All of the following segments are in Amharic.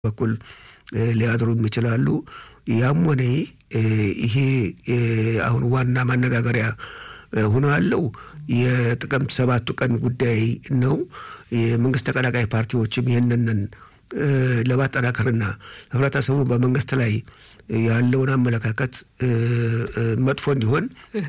በኩል ሊያድሩም ይችላሉ። ያም ሆነ ይሄ አሁን ዋና ማነጋገሪያ ሆኖ ያለው የጥቅምት ሰባቱ ቀን ጉዳይ ነው። የመንግስት ተቀናቃይ ፓርቲዎችም ይህንንን ለማጠናከርና ህብረተሰቡ በመንግስት ላይ ያለውን አመለካከት መጥፎ እንዲሆን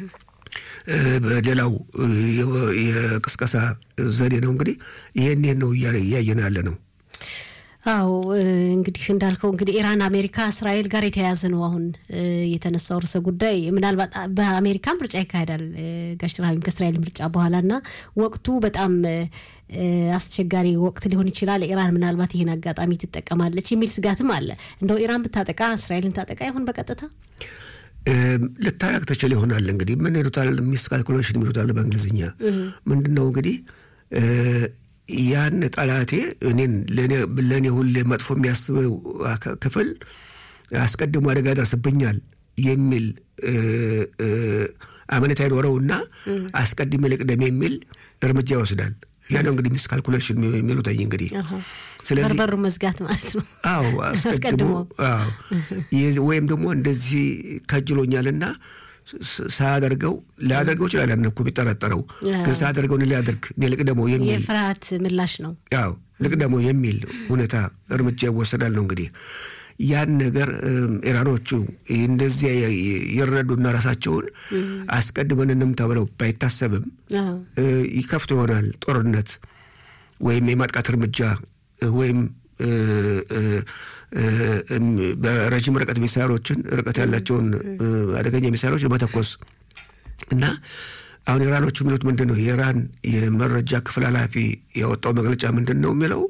ሌላው የቅስቀሳ ዘዴ ነው። እንግዲህ ይህን ይህን ነው እያየን ያለ ነው። አዎ እንግዲህ እንዳልከው እንግዲህ ኢራን፣ አሜሪካ፣ እስራኤል ጋር የተያያዘ ነው አሁን የተነሳው ርዕሰ ጉዳይ። ምናልባት በአሜሪካ ምርጫ ይካሄዳል ጋሽ ረሃቢም ከእስራኤል ምርጫ በኋላ እና ወቅቱ በጣም አስቸጋሪ ወቅት ሊሆን ይችላል። ኢራን ምናልባት ይህን አጋጣሚ ትጠቀማለች የሚል ስጋትም አለ። እንደው ኢራን ብታጠቃ እስራኤልን ታጠቃ ይሆን በቀጥታ ልታረቅ ትችል ይሆናል። እንግዲህ ምን ይሉታል ሚስ ካልኩሌሽን የሚሉታል በእንግሊዝኛ ምንድን ነው እንግዲህ ያን ጠላቴ እኔን ለእኔ ሁሌ መጥፎ የሚያስበው ክፍል አስቀድሞ አደጋ ደርስብኛል የሚል አመኔታ ይኖረውና አስቀድሜ ልቅደም የሚል እርምጃ ይወስዳል። ያ ነው እንግዲህ ሚስ ካልኩሌሽን የሚሉትኝ እንግዲህ ስለዚህ በርበሩ መዝጋት ማለት ነው። አዎ አስቀድሞ ወይም ደግሞ እንደዚህ ከጅሎኛልና ሳያደርገው ሊያደርገው ይችላል። ያን እኮ የሚጠረጠረው ግን ሳያደርገው ሊያደርግ እኔ ልቅደመው የሚል የፍርሃት ምላሽ ነው። ያው ልቅደመው የሚል ሁኔታ እርምጃ ይወሰዳል ነው እንግዲህ ያን ነገር ኢራኖቹ እንደዚያ ይረዱና ራሳቸውን አስቀድመን እንምታ ብለው ባይታሰብም ይከፍቱ ይሆናል ጦርነት ወይም የማጥቃት እርምጃ ወይም በረዥም ርቀት ሚሳይሎችን ርቀት ያላቸውን አደገኛ ሚሳይሎች ለመተኮስ እና አሁን ኢራኖቹ የሚሉት ምንድን ነው? የኢራን የመረጃ ክፍል ኃላፊ ያወጣው መግለጫ ምንድን ነው የሚለው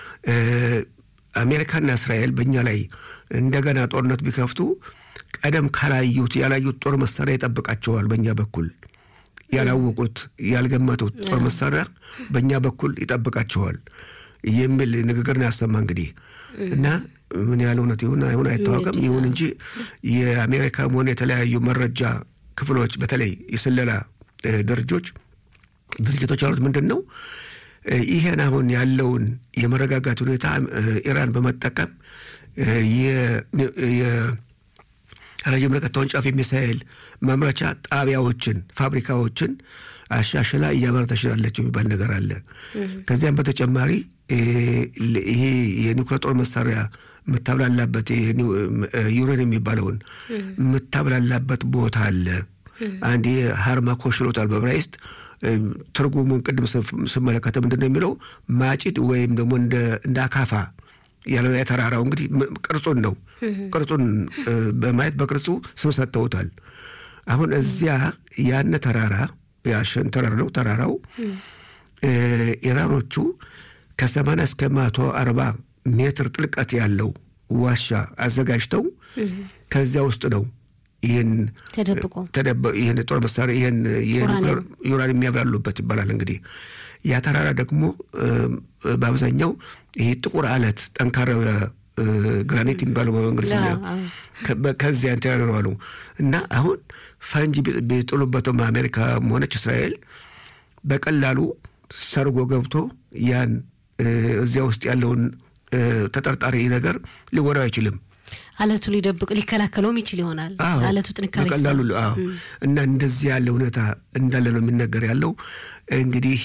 አሜሪካና እስራኤል በእኛ ላይ እንደገና ጦርነት ቢከፍቱ ቀደም ካላዩት ያላዩት ጦር መሳሪያ ይጠብቃቸዋል። በእኛ በኩል ያላወቁት ያልገመቱት ጦር መሳሪያ በእኛ በኩል ይጠብቃቸዋል የሚል ንግግር ነው ያሰማ እንግዲህ እና ምን ያህል እውነት ይሁን አይሁን አይታወቅም። ይሁን እንጂ የአሜሪካም ሆነ የተለያዩ መረጃ ክፍሎች በተለይ የስለላ ድርጆች ድርጅቶች ያሉት ምንድን ነው ይሄን አሁን ያለውን የመረጋጋት ሁኔታ ኢራን በመጠቀም የረዥም ርቀት ተወንጫፊ ሚሳኤል ማምረቻ ጣቢያዎችን፣ ፋብሪካዎችን አሻሽላ እያመረተች ያለችው የሚባል ነገር አለ። ከዚያም በተጨማሪ ይሄ የኒውክሌር ጦር መሳሪያ የምታብላላበት ዩሬን የሚባለውን የምታብላላበት ቦታ አለ። አንድ ሃርማኮሽ ይሉታል በዕብራይስጥ ትርጉሙን ቅድም ስመለከተ ምንድን ነው የሚለው ማጭድ ወይም ደግሞ እንደ አካፋ ያለው የተራራው እንግዲህ ቅርጹን ነው ቅርጹን በማየት በቅርጹ ስም ሰጥተውታል። አሁን እዚያ ያነ ተራራ ያሸን ተራራ ነው ተራራው ኢራኖቹ ከሰማንያ እስከ መቶ አርባ ሜትር ጥልቀት ያለው ዋሻ አዘጋጅተው ከዚያ ውስጥ ነው ይህን ይህን ጦር መሳሪያ ይህን ዩራን የሚያብላሉበት ይባላል። እንግዲህ ያ ተራራ ደግሞ በአብዛኛው ይሄ ጥቁር አለት ጠንካራው ግራኒት የሚባለው በእንግሊዝኛ ከዚያ እንትን ያደረዋሉ እና አሁን ፈንጂ ቢጥሉበትም አሜሪካ ሆነች እስራኤል በቀላሉ ሰርጎ ገብቶ ያን እዚያ ውስጥ ያለውን ተጠርጣሪ ነገር ሊጎዳው አይችልም። አለቱ ሊደብቅ ሊከላከለውም ይችል ይሆናል። አለቱ ጥንካሬ በቀላሉ እና እንደዚህ ያለ ሁኔታ እንዳለ ነው የሚነገር ያለው። እንግዲህ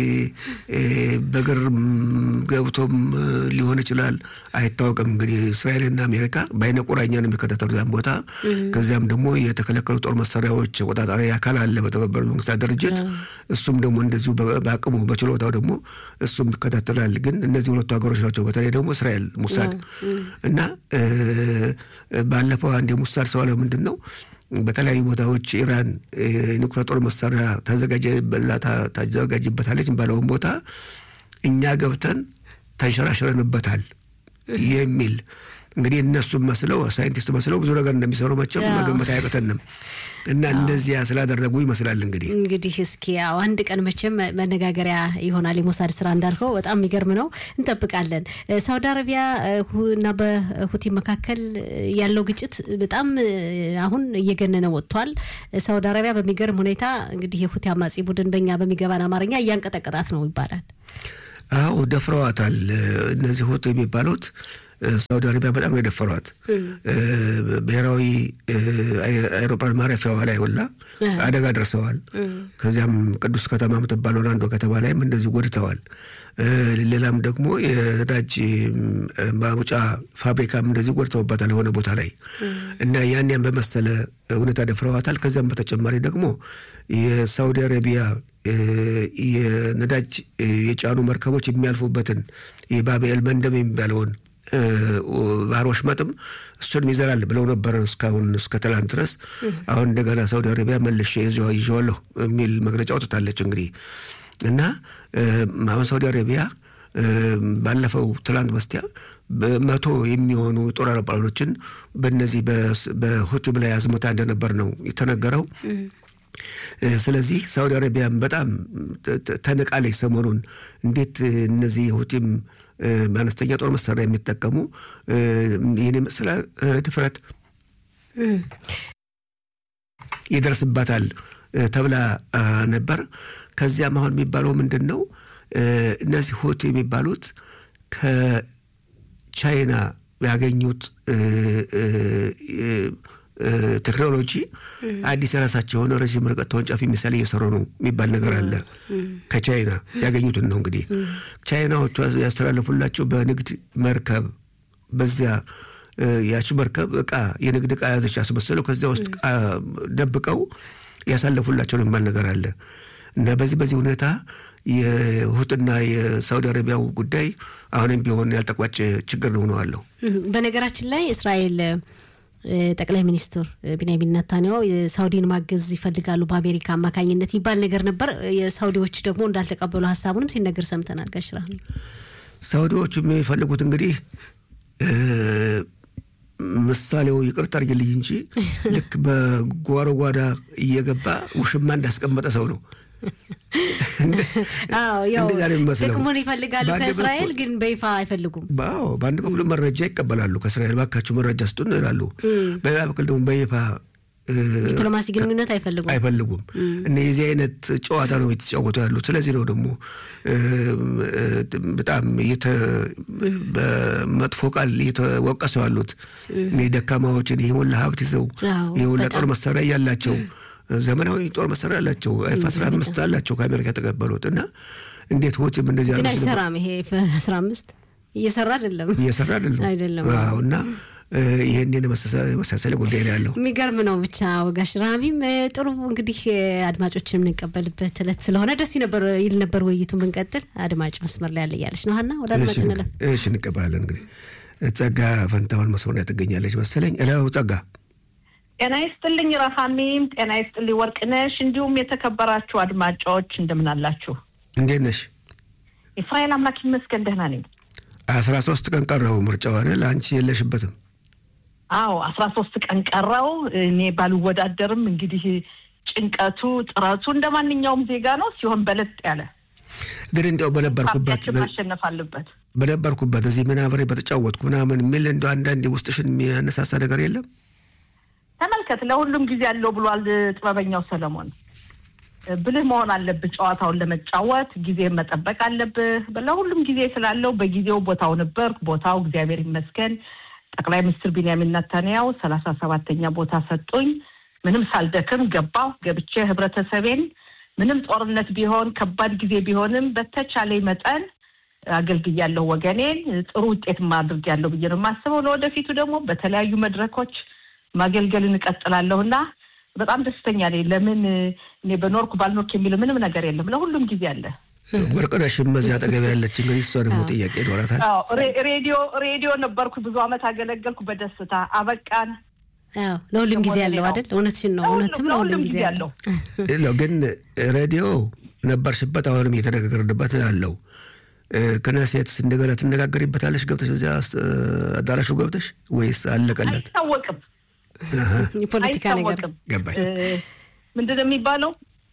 በግር ገብቶም ሊሆን ይችላል አይታወቅም። እንግዲህ እስራኤልና አሜሪካ በአይነ ቁራኛ ነው የሚከታተሉ ያን ቦታ። ከዚያም ደግሞ የተከለከሉ ጦር መሳሪያዎች ቆጣጣሪ አካል አለ በተባበሩት መንግስታት ድርጅት። እሱም ደግሞ እንደዚሁ በአቅሙ በችሎታው ደግሞ እሱም ይከታተላል። ግን እነዚህ ሁለቱ ሀገሮች ናቸው። በተለይ ደግሞ እስራኤል ሙሳድ እና ባለፈው አንድ የሙሳድ ሰው አለው ምንድን ነው በተለያዩ ቦታዎች ኢራን ኒውክሌር ጦር መሳሪያ ታዘጋጅበታለች የሚባለውን ቦታ እኛ ገብተን ተንሸራሽረንበታል የሚል እንግዲህ እነሱም መስለው ሳይንቲስት መስለው ብዙ ነገር እንደሚሰሩ መቼም መገመት አያቅተንም። እና እንደዚያ ስላደረጉ ይመስላል እንግዲህ እንግዲህ እስኪ ያው አንድ ቀን መቼም መነጋገሪያ ይሆናል የሞሳድ ስራ እንዳልከው በጣም የሚገርም ነው። እንጠብቃለን። ሳውዲ አረቢያ እና በሁቲ መካከል ያለው ግጭት በጣም አሁን እየገነነ ወጥቷል። ሳውዲ አረቢያ በሚገርም ሁኔታ እንግዲህ የሁቲ አማጺ ቡድን በእኛ በሚገባን አማርኛ እያንቀጠቀጣት ነው ይባላል። አዎ ደፍረዋታል። እነዚህ ሁቲ የሚባሉት ሳውዲ አረቢያ በጣም ነው የደፈሯት። ብሔራዊ አይሮፕላን ማረፊያዋ ላይ ሁላ አደጋ ደርሰዋል። ከዚያም ቅዱስ ከተማ የምትባለውን አንዷ ከተማ ላይም እንደዚህ ጎድተዋል። ሌላም ደግሞ የነዳጅ ማውጫ ፋብሪካም እንደዚህ ጎድተውባታል የሆነ ቦታ ላይ እና ያን ያን በመሰለ ሁኔታ ደፍረዋታል። ከዚያም በተጨማሪ ደግሞ የሳውዲ አረቢያ የነዳጅ የጫኑ መርከቦች የሚያልፉበትን የባብኤል መንደብ የሚባለውን ባህር ወሽመጥም እሱንም ይዘራል ብለው ነበር እስካሁን እስከ ትላንት ድረስ። አሁን እንደገና ሳውዲ አረቢያ መልሼ ይዤዋለሁ የሚል መግለጫ አውጥታለች። እንግዲህ እና አሁን ሳውዲ አረቢያ ባለፈው ትላንት በስቲያ በመቶ የሚሆኑ ጦር አውሮፕላኖችን በነዚህ በሁቲም ላይ አዝመታ እንደነበር ነው የተነገረው። ስለዚህ ሳውዲ አረቢያን በጣም ተንቃለች። ሰሞኑን እንዴት እነዚህ ሁቲም በአነስተኛ ጦር መሳሪያ የሚጠቀሙ ይህን የመሰለ ድፍረት ይደርስባታል ተብላ ነበር። ከዚያም አሁን የሚባለው ምንድን ነው? እነዚህ ሁቲ የሚባሉት ከቻይና ያገኙት ቴክኖሎጂ አዲስ የራሳቸው የሆነ ረዥም ርቀት ተወንጫፊ ሚሳይል እየሰሩ ነው የሚባል ነገር አለ። ከቻይና ያገኙትን ነው እንግዲህ ቻይናዎቹ ያስተላለፉላቸው በንግድ መርከብ በዚያ ያቺ መርከብ እቃ የንግድ እቃ ያዘች ያስመሰለው ከዚያ ውስጥ ደብቀው ያሳለፉላቸው ነው የሚባል ነገር አለ እና በዚህ በዚህ ሁኔታ የሁትና የሳውዲ አረቢያው ጉዳይ አሁንም ቢሆን ያልተቋጨ ችግር ነው ሆነዋለሁ። በነገራችን ላይ እስራኤል ጠቅላይ ሚኒስትር ቢንያሚን ነታንያሁ ሳውዲን ማገዝ ይፈልጋሉ በአሜሪካ አማካኝነት የሚባል ነገር ነበር። የሳውዲዎች ደግሞ እንዳልተቀበሉ ሀሳቡንም ሲነገር ሰምተናል። ጋሽራ ሳውዲዎቹ የሚፈልጉት እንግዲህ ምሳሌው ይቅርታ አድርጊልኝ እንጂ ልክ በጓሮ ጓዳ እየገባ ውሽማ እንዳስቀመጠ ሰው ነው። ጥቅሙን ይፈልጋሉ ከእስራኤል ግን በይፋ አይፈልጉም። አዎ በአንድ በኩል መረጃ ይቀበላሉ ከእስራኤል ባካቸው መረጃ ስጡን ይላሉ። በሌላ በኩል ደግሞ በይፋ ዲፕሎማሲ ግንኙነት አይፈልጉም አይፈልጉም። እና የዚህ አይነት ጨዋታ ነው የተጫወቱ ያሉት። ስለዚህ ነው ደግሞ በጣም በመጥፎ ቃል እየተወቀሱ ያሉት ደካማዎችን ይህ ሁላ ሀብት ይዘው ይህ ሁላ ጦር መሳሪያ እያላቸው ዘመናዊ ጦር መሳሪያ አላቸው። ኤፍ አስራ አምስት አላቸው ከአሜሪካ የተቀበሉት እና እንዴት ሆጭም እንደዚህ ግን አይሰራም። ይሄ ኤፍ አስራ አምስት እየሰራ አይደለም እየሰራ አይደለም አይደለም እና ይህን የመሳሰለ ጉዳይ ነው ያለው። የሚገርም ነው ብቻ ወጋሽ ረሃሚም ጥሩ እንግዲህ አድማጮችን የምንቀበልበት እለት ስለሆነ ደስ ነበር ይል ነበር ውይይቱን ብንቀጥል። አድማጭ መስመር ላይ ያለ እያለች ነው ሀና ወደ አድማጭ እንለፍ። እሺ እንቀበላለን። እንግዲህ ጸጋ ፈንታውን መስመር ላይ ትገኛለች መሰለኝ። እለው ጸጋ ጤና ይስጥልኝ ረሃሚም፣ ጤና ይስጥልኝ ወርቅነሽ፣ እንዲሁም የተከበራችሁ አድማጮች እንደምን አላችሁ? እንዴት ነሽ? የእስራኤል አምላክ ይመስገን ደህና ነኝ። አስራ ሶስት ቀን ቀረው ምርጫው አይደል? አንቺ የለሽበትም? አዎ አስራ ሶስት ቀን ቀረው። እኔ ባልወዳደርም እንግዲህ ጭንቀቱ ጥረቱ እንደ ማንኛውም ዜጋ ነው ሲሆን በለጥ ያለ ግን እንዲያው በነበርኩበት ማሸነፍ አለበት በነበርኩበት እዚህ ምን አብሬ በተጫወትኩ ምናምን የሚል እንደ አንዳንድ ውስጥሽን የሚያነሳሳ ነገር የለም? ተመልከት፣ ለሁሉም ጊዜ አለው ብሏል ጥበበኛው ሰለሞን። ብልህ መሆን አለብህ ጨዋታውን ለመጫወት ጊዜ መጠበቅ አለብህ። ለሁሉም ጊዜ ስላለው በጊዜው ቦታው ነበርኩ። ቦታው እግዚአብሔር ይመስገን ጠቅላይ ሚኒስትር ቢንያሚን ነታንያው ሰላሳ ሰባተኛ ቦታ ሰጡኝ። ምንም ሳልደክም ገባሁ። ገብቼ ህብረተሰቤን ምንም ጦርነት ቢሆን ከባድ ጊዜ ቢሆንም በተቻለኝ መጠን አገልግያለሁ ወገኔን። ጥሩ ውጤት አድርጌያለሁ ብዬ ነው የማስበው። ለወደፊቱ ደግሞ በተለያዩ መድረኮች ማገልገልን እቀጥላለሁ እና በጣም ደስተኛ ነኝ። ለምን እኔ በኖርኩ ባልኖርክ የሚል ምንም ነገር የለም። ለሁሉም ጊዜ አለ። ወርቅነሽም እዚህ አጠገብ ያለች እንግዲህ እሷ ደግሞ ጥያቄ ይኖራታል። ሬዲዮ ሬዲዮ ነበርኩ ብዙ ዓመት አገለገልኩ። በደስታ አበቃን። ለሁሉም ጊዜ ያለው አይደል? እውነትሽን ነው። እውነትም ለሁሉም ጊዜ ያለው ግን ሬዲዮ ነበርሽበት፣ አሁንም እየተነጋገርንበት አለው። ክነሴት እንደገና ትነጋገሪበታለሽ ገብተሽ እዚያ አዳራሹ ገብተሽ ወይስ አለቀለት? አይታወቅም። የፖለቲካ ነገር ገባኝ። ምንድን ነው የሚባለው?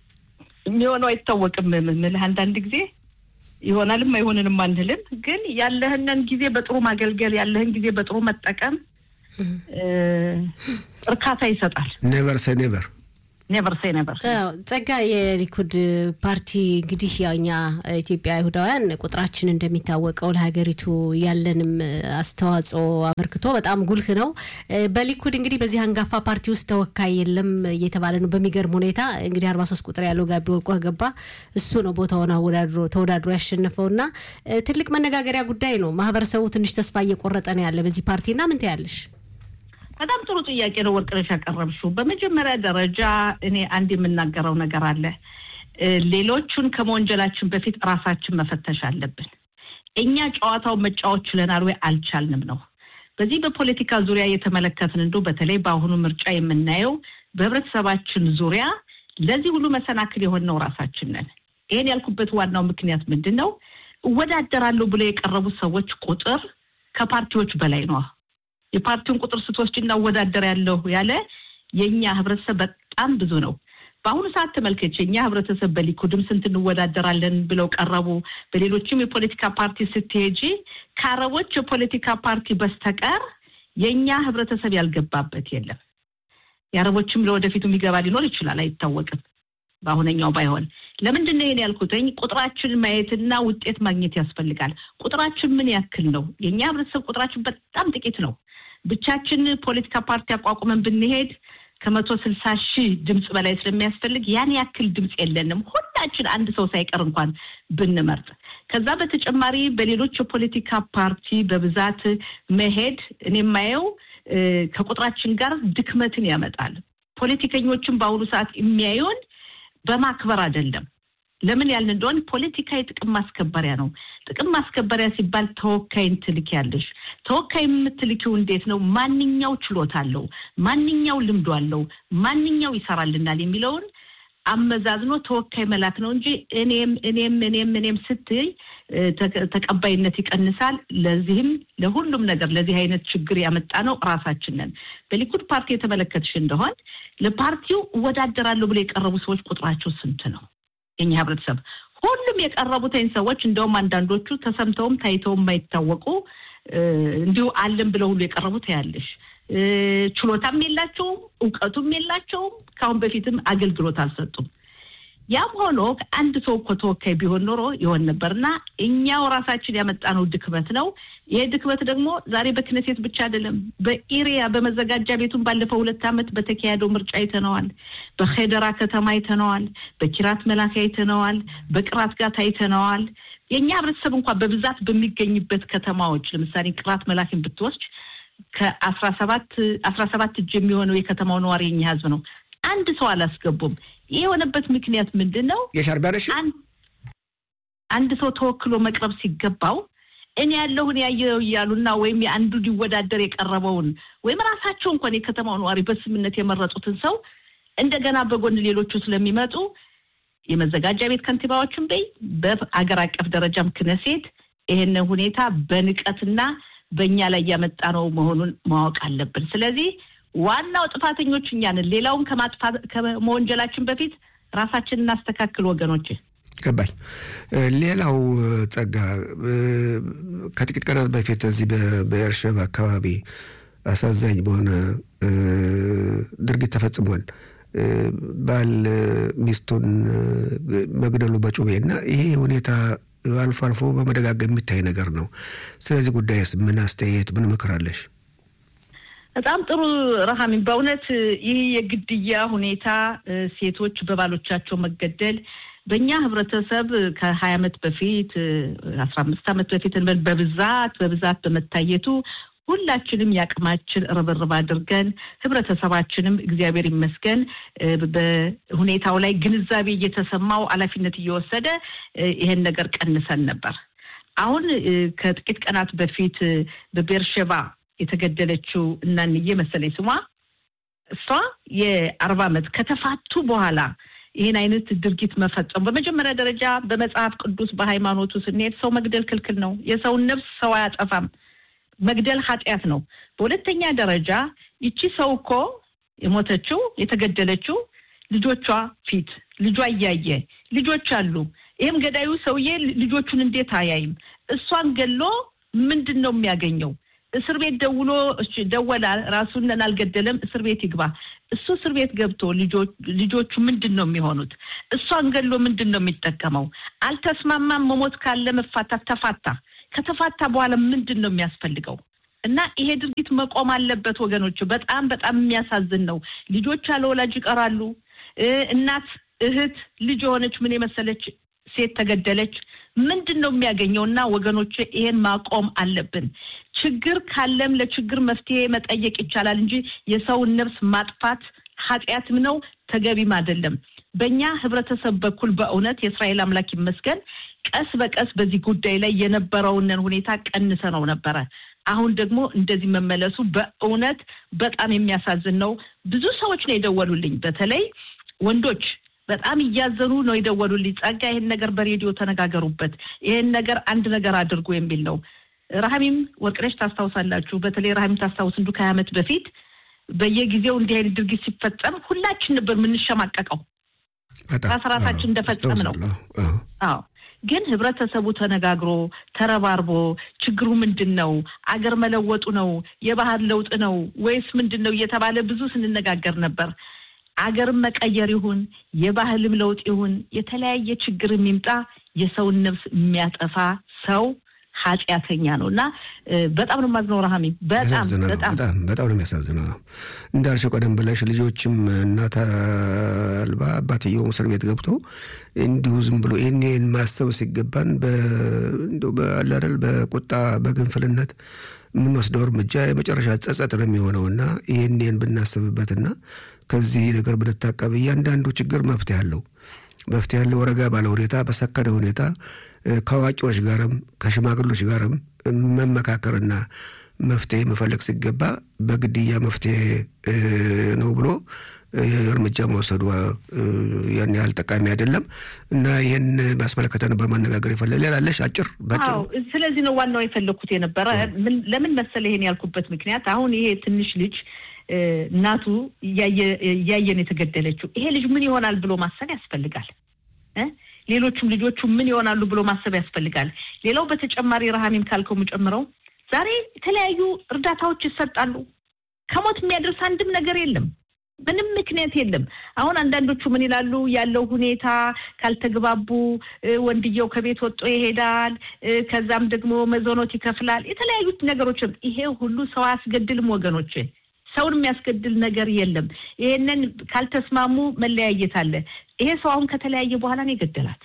የሚሆነው አይታወቅም። ምልህ አንዳንድ ጊዜ ይሆናልም አይሆንንም አንልም። ግን ያለህንን ጊዜ በጥሩ ማገልገል ያለህን ጊዜ በጥሩ መጠቀም እርካታ ይሰጣል። ኔቨር ሰ ኔቨር ኔቨር ሴ ኔቨር። ጸጋ የሊኩድ ፓርቲ እንግዲህ ያው እኛ ኢትዮጵያ አይሁዳውያን ቁጥራችን እንደሚታወቀው ለሀገሪቱ ያለንም አስተዋጽኦ አበርክቶ በጣም ጉልህ ነው። በሊኩድ እንግዲህ በዚህ አንጋፋ ፓርቲ ውስጥ ተወካይ የለም እየተባለ ነው። በሚገርም ሁኔታ እንግዲህ አርባ ሶስት ቁጥር ያለው ጋቢ ወርቆ ገባ እሱ ነው ቦታውን አወዳድሮ ተወዳድሮ ያሸነፈው እና ትልቅ መነጋገሪያ ጉዳይ ነው። ማህበረሰቡ ትንሽ ተስፋ እየቆረጠ ነው ያለ በዚህ ፓርቲና ምን ትያለሽ? በጣም ጥሩ ጥያቄ ነው ወርቅነሽ ያቀረብሽው። በመጀመሪያ ደረጃ እኔ አንድ የምናገረው ነገር አለ። ሌሎቹን ከመወንጀላችን በፊት ራሳችን መፈተሽ አለብን። እኛ ጨዋታውን መጫወት ችለናል ወይ አልቻልንም ነው። በዚህ በፖለቲካ ዙሪያ የተመለከትን እንዶ በተለይ በአሁኑ ምርጫ የምናየው በህብረተሰባችን ዙሪያ ለዚህ ሁሉ መሰናክል የሆነው ራሳችን ነን። ይህን ያልኩበት ዋናው ምክንያት ምንድን ነው? እወዳደራለሁ ብለው የቀረቡት ሰዎች ቁጥር ከፓርቲዎች በላይ ነው። የፓርቲውን ቁጥር ስትወስድ እናወዳደር ያለሁ ያለ የእኛ ህብረተሰብ በጣም ብዙ ነው። በአሁኑ ሰዓት ተመልከች፣ የእኛ ህብረተሰብ በሊኩድም ስንት እንወዳደራለን ብለው ቀረቡ። በሌሎችም የፖለቲካ ፓርቲ ስትሄጂ ከአረቦች የፖለቲካ ፓርቲ በስተቀር የእኛ ህብረተሰብ ያልገባበት የለም። የአረቦችም ለወደፊቱ የሚገባ ሊኖር ይችላል፣ አይታወቅም። በአሁነኛው ባይሆን ለምንድን ነው ይሄን ያልኩትኝ? ቁጥራችን ማየትና ውጤት ማግኘት ያስፈልጋል። ቁጥራችን ምን ያክል ነው? የእኛ ህብረተሰብ ቁጥራችን በጣም ጥቂት ነው። ብቻችን ፖለቲካ ፓርቲ አቋቁመን ብንሄድ ከመቶ ስልሳ ሺህ ድምፅ በላይ ስለሚያስፈልግ ያን ያክል ድምፅ የለንም። ሁላችን አንድ ሰው ሳይቀር እንኳን ብንመርጥ። ከዛ በተጨማሪ በሌሎች የፖለቲካ ፓርቲ በብዛት መሄድ እኔ የማየው ከቁጥራችን ጋር ድክመትን ያመጣል። ፖለቲከኞችን በአሁኑ ሰዓት የሚያዩን በማክበር አይደለም። ለምን ያልን እንደሆን ፖለቲካ የጥቅም ማስከበሪያ ነው። ጥቅም ማስከበሪያ ሲባል ተወካይን ትልኪያለሽ። ተወካይ የምትልኪው እንዴት ነው? ማንኛው ችሎታ አለው፣ ማንኛው ልምዶ አለው፣ ማንኛው ይሰራልናል የሚለውን አመዛዝኖ ተወካይ መላክ ነው እንጂ እኔም እኔም እኔም እኔም ስትይ ተቀባይነት ይቀንሳል። ለዚህም ለሁሉም ነገር ለዚህ አይነት ችግር ያመጣ ነው ራሳችን ነን። በሊኩድ ፓርቲ የተመለከትሽ እንደሆን ለፓርቲው እወዳደራለሁ ብሎ የቀረቡ ሰዎች ቁጥራቸው ስንት ነው? የኛ ህብረተሰብ ሁሉም የቀረቡትን ሰዎች እንደውም አንዳንዶቹ ተሰምተውም ታይተውም የማይታወቁ እንዲሁ አለን ብለው ሁሉ የቀረቡት ያለሽ ችሎታም የላቸውም፣ እውቀቱም የላቸውም። ከአሁን በፊትም አገልግሎት አልሰጡም። ያም ሆኖ አንድ ሰው እኮ ተወካይ ቢሆን ኖሮ ይሆን ነበር እና እኛው ራሳችን ያመጣነው ድክመት ነው። ይሄ ድክመት ደግሞ ዛሬ በክነሴት ብቻ አይደለም፣ በኢሪያ በመዘጋጃ ቤቱን ባለፈው ሁለት ዓመት በተካሄደው ምርጫ አይተነዋል። በሄደራ ከተማ አይተነዋል። በኪራት መላክ አይተነዋል። በቅራት ጋት አይተነዋል። የእኛ ህብረተሰብ እንኳን በብዛት በሚገኝበት ከተማዎች ለምሳሌ ቅራት መላክን ብትወስድ ከአስራ ሰባት አስራ ሰባት እጅ የሚሆነው የከተማው ነዋሪ የኛ ህዝብ ነው። አንድ ሰው አላስገቡም። ይህ የሆነበት ምክንያት ምንድን ነው? የሻርቢያነሽ አንድ ሰው ተወክሎ መቅረብ ሲገባው እኔ ያለሁን ያየው እያሉና ወይም የአንዱ ሊወዳደር የቀረበውን ወይም ራሳቸው እንኳን የከተማው ነዋሪ በስምነት የመረጡትን ሰው እንደገና በጎን ሌሎቹ ስለሚመጡ የመዘጋጃ ቤት ከንቲባዎችን በይ በአገር አቀፍ ደረጃም ክነሴት ይህን ሁኔታ በንቀትና በእኛ ላይ ያመጣ ነው መሆኑን ማወቅ አለብን። ስለዚህ ዋናው ጥፋተኞች እኛ ነን። ሌላውን ከማጥፋት ከመወንጀላችን በፊት ራሳችን እናስተካክል ወገኖች። ገባኝ። ሌላው ጸጋ፣ ከጥቂት ቀናት በፊት እዚህ በኤርሸባ አካባቢ አሳዛኝ በሆነ ድርጊት ተፈጽሟል። ባል ሚስቱን መግደሉ በጩቤ እና ይሄ ሁኔታ አልፎ አልፎ በመደጋገም የሚታይ ነገር ነው። ስለዚህ ጉዳይስ ምን አስተያየት፣ ምን ምክር አለሽ? በጣም ጥሩ ረሃሚ። በእውነት ይህ የግድያ ሁኔታ ሴቶች በባሎቻቸው መገደል በእኛ ህብረተሰብ ከሀያ ዓመት በፊት አስራ አምስት ዓመት በፊት በብዛት በብዛት በመታየቱ ሁላችንም የአቅማችን ርብርብ አድርገን ህብረተሰባችንም እግዚአብሔር ይመስገን በሁኔታው ላይ ግንዛቤ እየተሰማው ኃላፊነት እየወሰደ ይሄን ነገር ቀንሰን ነበር። አሁን ከጥቂት ቀናት በፊት በቤርሸባ የተገደለችው እናንዬ መሰለኝ ስሟ እሷ የአርባ ዓመት ከተፋቱ በኋላ ይህን አይነት ድርጊት መፈጸሙ በመጀመሪያ ደረጃ በመጽሐፍ ቅዱስ በሃይማኖቱ ስንሄድ ሰው መግደል ክልክል ነው። የሰውን ነፍስ ሰው አያጠፋም። መግደል ኃጢአት ነው። በሁለተኛ ደረጃ ይቺ ሰው እኮ የሞተችው የተገደለችው ልጆቿ ፊት ልጇ እያየ ልጆች አሉ። ይህም ገዳዩ ሰውዬ ልጆቹን እንዴት አያይም? እሷን ገሎ ምንድን ነው የሚያገኘው? እስር ቤት ደውሎ ደወላ፣ ራሱን አልገደለም፣ እስር ቤት ይግባ። እሱ እስር ቤት ገብቶ ልጆቹ ምንድን ነው የሚሆኑት? እሷን ገሎ ምንድን ነው የሚጠቀመው? አልተስማማም። መሞት ካለ መፋታት ተፋታ። ከተፋታ በኋላ ምንድን ነው የሚያስፈልገው? እና ይሄ ድርጊት መቆም አለበት ወገኖቹ። በጣም በጣም የሚያሳዝን ነው። ልጆች ያለ ወላጅ ይቀራሉ። እናት፣ እህት፣ ልጅ የሆነች ምን የመሰለች ሴት ተገደለች። ምንድን ነው የሚያገኘው? እና ወገኖች ይሄን ማቆም አለብን። ችግር ካለም ለችግር መፍትሄ መጠየቅ ይቻላል እንጂ የሰውን ነፍስ ማጥፋት ኃጢአትም ነው ተገቢም አይደለም። በእኛ ህብረተሰብ በኩል በእውነት የእስራኤል አምላክ ይመስገን ቀስ በቀስ በዚህ ጉዳይ ላይ የነበረውንን ሁኔታ ቀንሰ ነው ነበረ። አሁን ደግሞ እንደዚህ መመለሱ በእውነት በጣም የሚያሳዝን ነው። ብዙ ሰዎች ነው የደወሉልኝ፣ በተለይ ወንዶች በጣም እያዘኑ ነው የደወሉልኝ። ጸጋ፣ ይህን ነገር በሬዲዮ ተነጋገሩበት፣ ይህን ነገር አንድ ነገር አድርጉ የሚል ነው። ረሃሚም ወርቅነሽ ታስታውሳላችሁ። በተለይ ረሃሚም ታስታውስ እንዱ ከሀያ ዓመት በፊት በየጊዜው እንዲህ አይነት ድርጊት ሲፈጸም ሁላችን ነበር የምንሸማቀቀው ራሳችን እንደፈጸም ነው። አዎ ግን ህብረተሰቡ ተነጋግሮ ተረባርቦ ችግሩ ምንድን ነው? አገር መለወጡ ነው? የባህል ለውጥ ነው ወይስ ምንድን ነው እየተባለ ብዙ ስንነጋገር ነበር። አገርም መቀየር ይሁን የባህልም ለውጥ ይሁን የተለያየ ችግር የሚምጣ የሰውን ነፍስ የሚያጠፋ ሰው ኃጢአተኛ ነው እና በጣም ነው የማዝነው። ረሃሚ በጣም በጣም በጣም ነው የሚያሳዝነው። እንዳልሽው ቀደም ብለሽ ልጆችም እናት አልባ አባትየውም እስር ቤት ገብቶ እንዲሁ ዝም ብሎ ይህን ማሰብ ሲገባን በአላደል በቁጣ በግንፍልነት የምንወስደው እርምጃ የመጨረሻ ጸጸት ነው የሚሆነው እና ይህንን ብናስብበትና ከዚህ ነገር ብንታቀብ እያንዳንዱ ችግር መፍትሄ አለው መፍትሄ ያለው ረጋ ባለ ሁኔታ በሰከነ ሁኔታ ከአዋቂዎች ጋርም ከሽማግሎች ጋርም መመካከርና መፍትሄ መፈለግ ሲገባ በግድያ መፍትሄ ነው ብሎ እርምጃ መውሰዱ ያን ያህል ጠቃሚ አይደለም እና ይህን ማስመለከተ ነበር ማነጋገር የፈለ ሌላለሽ አጭር ባጭሩ። ስለዚህ ነው ዋናው የፈለግኩት የነበረ ለምን መሰለ ይሄን ያልኩበት ምክንያት አሁን ይሄ ትንሽ ልጅ እናቱ እያየን የተገደለችው ይሄ ልጅ ምን ይሆናል ብሎ ማሰብ ያስፈልጋል። ሌሎቹም ልጆቹ ምን ይሆናሉ ብሎ ማሰብ ያስፈልጋል። ሌላው በተጨማሪ ረሃሚም ካልከው የምጨምረው ዛሬ የተለያዩ እርዳታዎች ይሰጣሉ። ከሞት የሚያደርስ አንድም ነገር የለም። ምንም ምክንያት የለም። አሁን አንዳንዶቹ ምን ይላሉ? ያለው ሁኔታ ካልተግባቡ ወንድየው ከቤት ወጥቶ ይሄዳል፣ ከዛም ደግሞ መዞኖት ይከፍላል። የተለያዩት ነገሮች ይሄ ሁሉ ሰው አያስገድልም ወገኖች ሰውን የሚያስገድል ነገር የለም። ይሄንን ካልተስማሙ መለያየት አለ። ይሄ ሰው አሁን ከተለያየ በኋላ ነው የገደላት።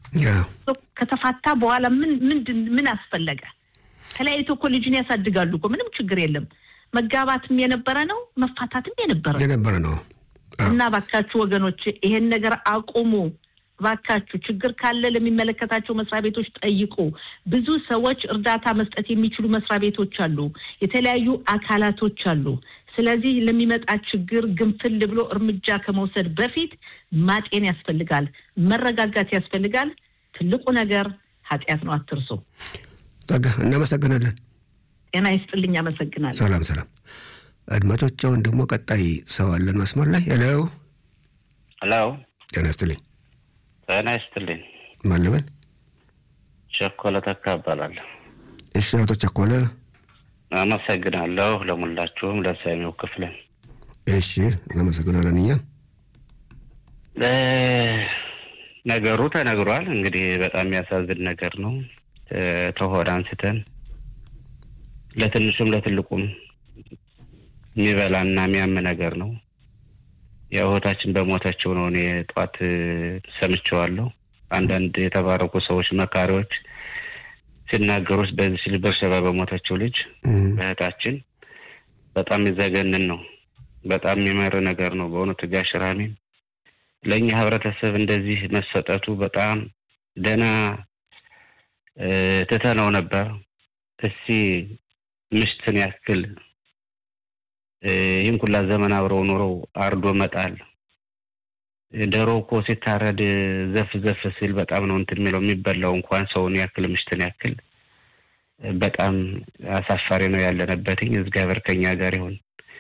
ከተፋታ በኋላ ምን ምንድን ምን አስፈለገ? ተለያይቶ እኮ ልጅን ያሳድጋሉ እኮ ምንም ችግር የለም። መጋባትም የነበረ ነው፣ መፋታትም የነበረ የነበረ ነው። እና ባካችሁ ወገኖች ይሄን ነገር አቁሙ። ባካችሁ ችግር ካለ ለሚመለከታቸው መስሪያ ቤቶች ጠይቁ። ብዙ ሰዎች እርዳታ መስጠት የሚችሉ መስሪያ ቤቶች አሉ፣ የተለያዩ አካላቶች አሉ። ስለዚህ ለሚመጣ ችግር ግንፍል ብሎ እርምጃ ከመውሰድ በፊት ማጤን ያስፈልጋል፣ መረጋጋት ያስፈልጋል። ትልቁ ነገር ኃጢአት ነው፣ አትርሱ። ጸጋ፣ እናመሰግናለን። ጤና ይስጥልኝ። አመሰግናለሁ። ሰላም ሰላም። አድማጮች፣ አሁን ደግሞ ቀጣይ ሰው አለን መስመር ላይ። ሄሎ ሄሎ። ጤና ይስጥልኝ። ጤና ይስጥልኝ። ማን ልበል? ቸኮለ ተካ እባላለሁ። እሺ፣ አቶ ቸኮለ አመሰግናለሁ። ለሙላችሁም ለሰሚው ክፍልን እሺ፣ እናመሰግናለን። እኛ ነገሩ ተነግሯል። እንግዲህ በጣም የሚያሳዝን ነገር ነው። ተሆድ አንስተን ለትንሹም ለትልቁም የሚበላና የሚያም ነገር ነው። ያው እህታችን በሞተችው ነው። እኔ ጠዋት ሰምቼዋለሁ። አንዳንድ የተባረኩ ሰዎች መካሪዎች ሲናገሩት በዚህ ሲል በርሸባ በሞተችው ልጅ እህታችን በጣም የሚዘገንን ነው። በጣም የሚመር ነገር ነው በእውነቱ ጋሽ ራሚም ለእኛ ህብረተሰብ እንደዚህ መሰጠቱ በጣም ደህና ትተነው ነበር። እስቲ ምሽትን ያክል ይህን ኩላ ዘመን አብረው ኑረው አርዶ መጣል። ዶሮ እኮ ሲታረድ ዘፍ ዘፍ ሲል በጣም ነው እንትን የሚለው የሚበላው እንኳን ሰውን ያክል ምሽትን ያክል በጣም አሳፋሪ ነው ያለንበትኝ። እግዚአብሔር ከኛ ጋር ይሁን